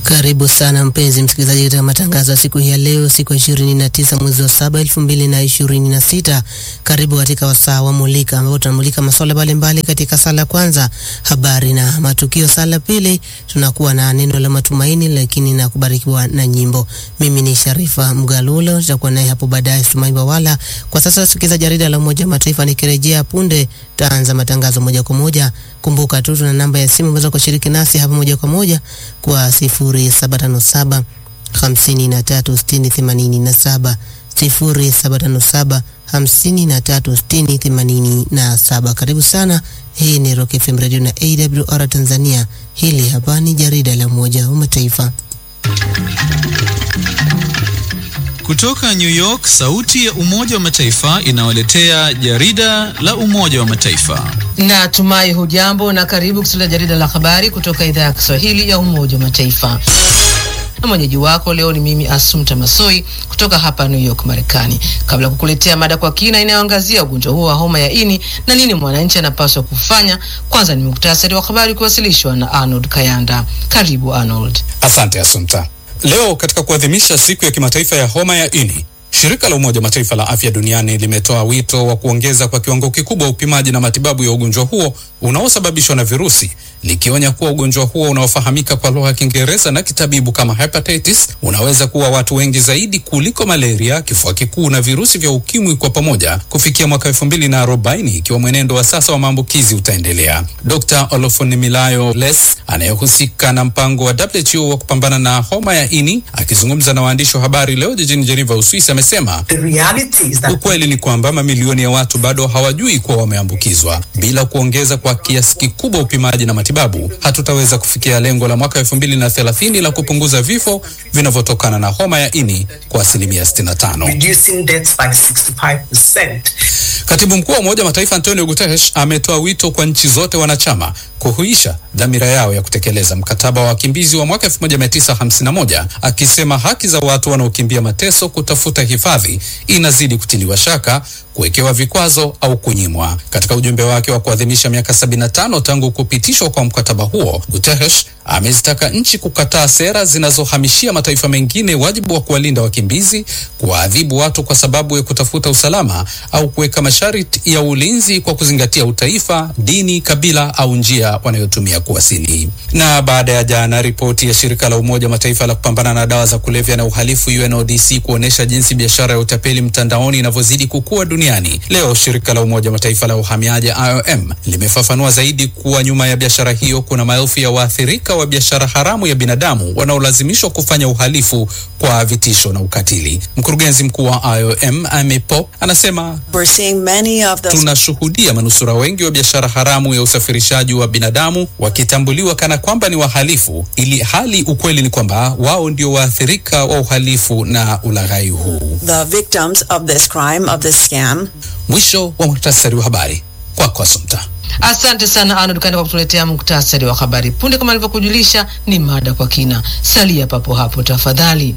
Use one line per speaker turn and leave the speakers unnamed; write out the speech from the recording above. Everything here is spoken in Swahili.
Karibu sana mpenzi msikilizaji katika matangazo ya siku hii ya leo, siku ya ishirini na tisa mwezi wa saba elfu mbili na ishirini na sita. Karibu katika wasaa wa Mulika ambapo tunamulika masuala mbalimbali. Katika sala ya kwanza, habari na matukio. Sala ya pili, tunakuwa na neno la matumaini, lakini na kubarikiwa na nyimbo. Mimi ni Sharifa Mgalulo, tutakuwa naye hapo baadaye Sumai Bawala. Kwa sasa sikiza jarida la Umoja wa Mataifa, nikirejea punde taanza matangazo moja kwa moja. Kumbuka tu tuna namba ya simu unaweza kushiriki nasi hapa moja kwa moja kwa sifuri saba tano saba hamsini na tatu sitini themanini na saba sifuri saba tano saba hamsini na tatu sitini themanini na saba. Karibu sana. Hii ni Rock FM Radio na AWR Tanzania. Hili hapa ni jarida la Umoja wa Mataifa.
Kutoka New York, sauti ya Umoja wa Mataifa inawaletea jarida la Umoja wa Mataifa.
Natumai hujambo na karibu kusikia jarida la habari kutoka idhaa ya Kiswahili ya Umoja wa Mataifa. Na mwenyeji wako leo ni mimi Asumta Masoi kutoka hapa New York, Marekani. Kabla ya kukuletea mada kwa kina inayoangazia ugonjwa huo wa homa ya ini na nini mwananchi anapaswa kufanya, kwanza ni muktasari wa habari kuwasilishwa na Arnold Kayanda. Karibu Arnold.
Asante Asumta. Leo katika kuadhimisha siku ya kimataifa ya homa ya ini, shirika la Umoja Mataifa la afya duniani limetoa wito wa kuongeza kwa kiwango kikubwa upimaji na matibabu ya ugonjwa huo unaosababishwa na virusi, likionya kuwa ugonjwa huo unaofahamika kwa lugha ya Kiingereza na kitabibu kama hepatitis unaweza kuwa watu wengi zaidi kuliko malaria, kifua kikuu na virusi vya ukimwi kwa pamoja kufikia mwaka elfu mbili na arobaini ikiwa mwenendo wa sasa wa maambukizi utaendelea. Dr. Olofunimilayo Les anayehusika na mpango wa WHO wa kupambana na homa ya ini akizungumza na waandishi wa habari leo jijini Geneva, Uswisi, amesema ukweli ni kwamba mamilioni ya watu bado hawajui kuwa wameambukizwa. Bila kuongeza kwa kiasi kikubwa upimaji na matibabu, hatutaweza kufikia lengo la mwaka elfu mbili na thelathini la kupunguza vifo vinavyotokana na homa ya ini kwa asilimia 65. Katibu mkuu wa Umoja wa Mataifa Antonio Guterres ametoa wito kwa nchi zote wanachama kuhuisha dhamira yao ya kutekeleza mkataba wa wakimbizi wa mwaka 1951 akisema haki za watu wanaokimbia mateso kutafuta hifadhi inazidi kutiliwa shaka, kuwekewa vikwazo au kunyimwa. Katika ujumbe wake wa kuadhimisha miaka 75 tangu kupitishwa kwa mkataba huo, Guterres amezitaka nchi kukataa sera zinazohamishia mataifa mengine wajibu wa kuwalinda wakimbizi, kuwaadhibu watu kwa sababu ya kutafuta usalama au kuweka masharti ya ulinzi kwa kuzingatia utaifa, dini, kabila au njia wanayotumia kuwasili. Na baada ya jana ripoti ya shirika la Umoja wa Mataifa la kupambana na dawa za kulevya na uhalifu UNODC kuonesha jinsi biashara ya utapeli mtandaoni inavyozidi kukua duniani, leo shirika la Umoja wa Mataifa la uhamiaji IOM limefafanua zaidi kuwa nyuma ya biashara hiyo kuna maelfu ya waathirika wa biashara haramu ya binadamu wanaolazimishwa kufanya uhalifu kwa vitisho na ukatili. Mkurugenzi mkuu wa IOM Amy Pope anasema tunashuhudia manusura wengi wa biashara haramu ya usafirishaji wa binadamu wakitambuliwa kana kwamba ni wahalifu, ili hali ukweli ni kwamba wao ndio waathirika wa uhalifu na ulaghai huu. Mwisho wa muhtasari wa habari kwako, Asumta.
Asante sana Arnold Kanda kwa kutuletea muktasari wa habari. Punde kama alivyokujulisha, ni mada kwa kina. Salia papo hapo tafadhali.